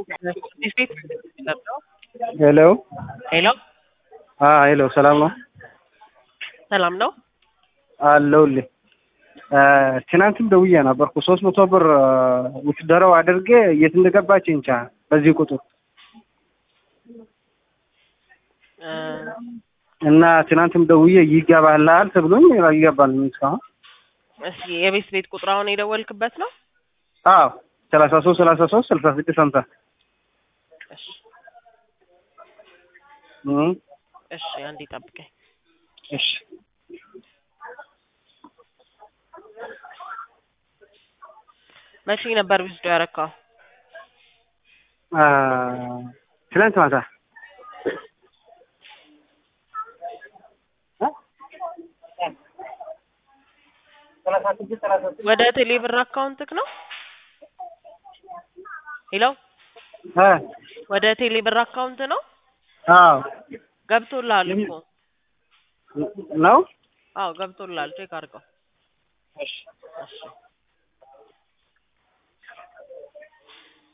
ሄሎ ሄሎ ሄሎ፣ ሰላም ነው ሰላም ነው። አለሁልህ። ትናንትም ደውዬ ነበርኩ ሶስት መቶ ብር ውትደረው አድርጌ የት እንደገባች እንቻ በዚህ ቁጥር እ እና ትናንትም ደውዬ ይገባልሃል ተብሎኝ ይገባል እስካሁን። እስኪ የቤት ቤት ቁጥር አሁን የደወልክበት ነው? አዎ ሰላሳ ሶስት ሰላሳ ሶስት ስልሳ ስድስት ሀምሳ እሺ እም እሺ፣ አንዴ ጠብቀኝ። እሺ መቼ ነበር ዊዝዶ ያረካው? አ ትናንት ማታ ወደ ቴሌብር አካውንትክ ነው? ሄሎ አ ወደ ቴሌብር አካውንት ነው? አዎ ገብቶልሃል እኮ። ነው አዎ ገብቶልሃል። ቼክ አድርገው። እሺ እሺ